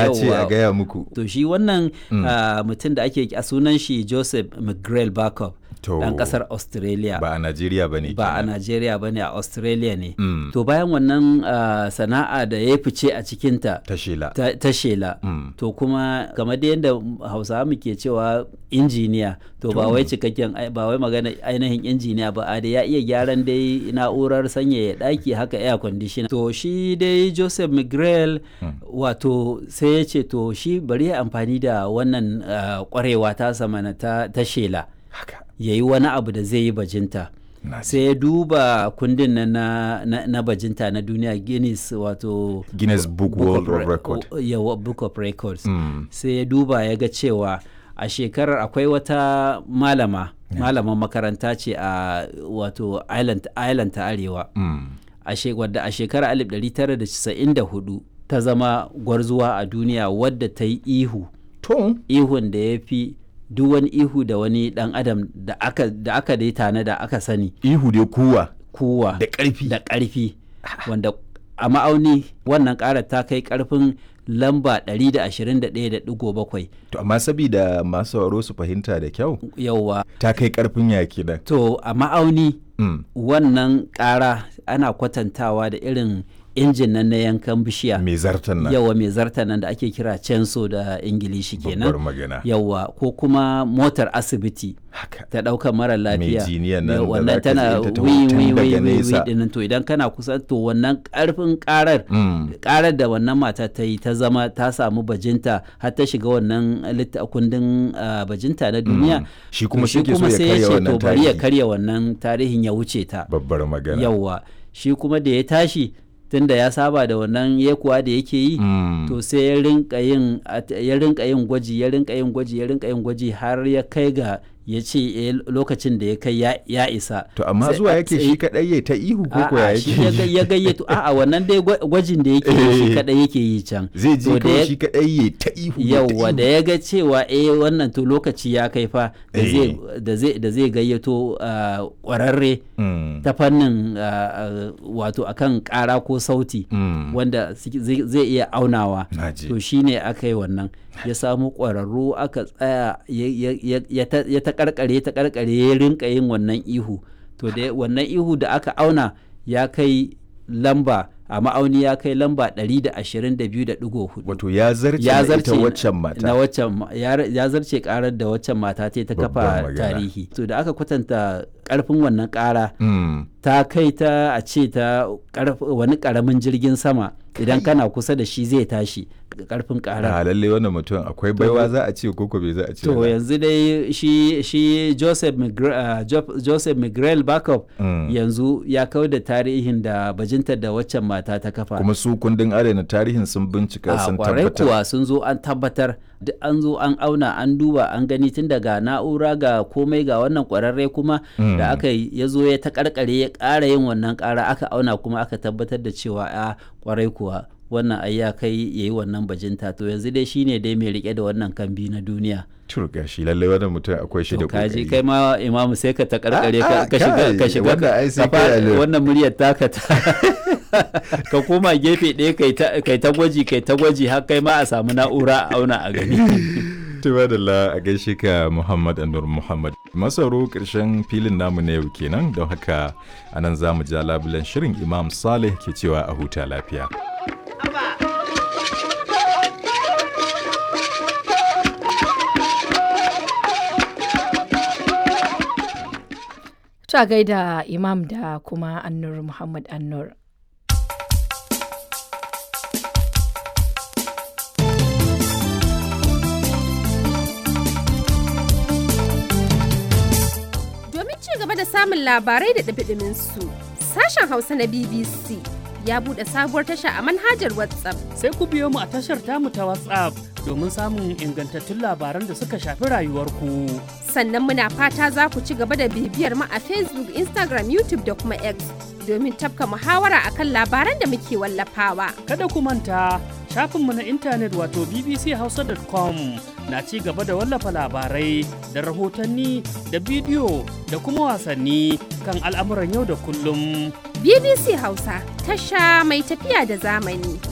ya ce a Yawwa. gaya muku to shi wannan ah, mutum da ake a sunan shi joseph mcgrail backup To, dan kasar australia ba a najeriya ba ne ba a Najeriya ba ne a Australia ne. Mm. To bayan wannan ah, sana'a da ya fice a cikinta ta shela ta, ta shela. Mm. To kuma kamar da yadda Hausawa muke cewa injiniya to ba wai cikakken ai- ba wai magana ainihin injiniya ba a da ya iya gyaran dai na'urar sanyaya ɗaki haka air conditioner. To shi dai Joseph Miguel wato sai ya ce to shi bari ya amfani da wannan ah, kwarewa ta samana ta, ta shela haka ya yi wani abu da zai yi bajinta. na ji. sai ya duba kundin na, na, na, na bajinta na duniya guinness wato guinness book world of of record o- yawa, book of records Mm. sai ya duba ya ga cewa a shekarar akwai wata malama malaman makaranta ce a wato island, island ta arewa Mm. a she- wadda a shekarar 1994 ta zama gwarzuwa a duniya wadda ta yi ihu to ihun da ya fi duk wani ihu da wani dan adam da aka da aka dai tana da aka sani ihu dai kuwa kuwa da ƙarfi da ƙarfi wanda a ma'auni wannan ƙarar ta kai ƙarfin lamba 121.7 to amma sabida masu sauraro su fahimta da kyau yauwa ta kai karfin yaki nan to a ma'auni Mm. wannan ƙara ana kwatantawa da irin injin nan na yankan bishiya mai zartan nan yawa mai zarta nan da ake kira censo da ingilishi babbar kenan magana yawa ko kuma motar asibiti haka ta ɗaukar mara lafiya jiniyan nan Ya, da wannan zaka tana ji ta taho wi tun wi daga wi wi wi nesa. dinnan to idan kana kusa to wannan karfin karar Mm. karar da wannan mata ta yi ta zama ta samu bajinta har ta shiga wannan litta kundin ah, bajinta na duniya Shi kuma to shi ke so ya sai karya ce wannan to bari ya tarihi. karya wannan tarihin ya wuce ta babbar magana yawwa shi kuma da ya tashi tunda ya saba da wannan yekuwa da yake yi Mm. to sai ya rinka yin at- ya rinka yin gwaji ya rinka yin gwaji ya rinka yin gwaji har ya kai ga ya ce eh, lokacin da ya kai ya, ya isa to amma Sai- zuwa yake sai- shi kadai ya ta ihu ko ko ya A'a, shi ya yake ga- ya gayyato a'a wannan dai gwa- gwajin da yake yi shi Eh. kadai yake yi can zai ji To da kawai ya- shi kadai ya ta ihu ya ta yauwa da ihu. ya ga cewa eh wannan to lokaci ya kai fa da Eh. zai da zai da zai gayyato ah, kwararre Mm. ta fannin ah, ah, wato akan kara ko sauti Mm. wanda suke- zai zai iya aunawa Naji. to shine aka yi wannan ya samu ƙwararru aka tsaya ya- ya- ya- ya ta- ya ta karkare ta karkare ya rinka yin wannan ihu to da wannan ihu da aka auna ya kai lamba a ma'auni ya kai lamba 122.4 wato ya zarce ya na zarce ita waccan mata na waccan ma- ya ya zarce karar da waccan mata ta yi ta Babbar kafa magana. tarihi to da aka kwatanta karfin wannan kara Mm. ta kai ta a ce ta karf- wani karamin jirgin sama idan kana kusa da shi zai tashi karfin karar a lalle wannan mutum akwai baiwa za a ce ko ko bai za a ce to ba. yanzu dai shi shi Joseph Migre, uh, Jo- Joseph Miguel Backup Mm. yanzu ya kawo da tarihin da bajintar da waccan mata ta kafa kuma su kundin adana tarihin sun bincika a sun kwarai tabbatar kuwa sun zo an tabbatar duk an zo an auna an duba an gani tun daga na'ura ga komai ga wannan kwararre kuma da aka yi ya zo ya ta karkare ya ƙara yin wannan ƙara aka auna kuma aka tabbatar da cewa a kwarai kuwa wannan ai ya kai ya yi wannan bajinta to yanzu dai shine dai mai rike da wannan kambi na duniya tur gashi lalle wannan mutum akwai shi da to kaji kokari kai ma imamu sai ka ta karkare Ah, ka ah, ka shiga ka kai, shiga wannan ai sai ka fa- kai alo. wannan muryar taka ta ka koma gefe ɗaya kai ta kai ta gwaji kai ta gwaji har kai ma a samu na'ura a auna a gani Tuba da la a gaishe ka Muhammad Anur Muhammad. Masaro ƙarshen filin namu na yau kenan don haka anan za mu ja labulen shirin Imam Saleh ke cewa a huta lafiya. Ta gaida Imam da kuma Annur Muhammad Annur. Domin ci gaba da samun labarai da ɗumi su sashen Hausa na BBC ya buɗe sabuwar tasha a manhajar WhatsApp. sai ku biyo mu a tashar tamu ta WhatsApp domin samun ingantattun labaran da suka shafi rayuwarku. Sannan muna fata za ku ci gaba da bibiyar mu a Facebook, Instagram, YouTube da kuma X domin tafka muhawara akan labaran da muke wallafawa. Kada ku manta shafinmu na intanet wato bbchausa.com na ci gaba da wallafa labarai da rahotanni da bidiyo da kuma wasanni kan al'amuran yau da kullum. BBC Hausa tasha mai tafiya da zamani.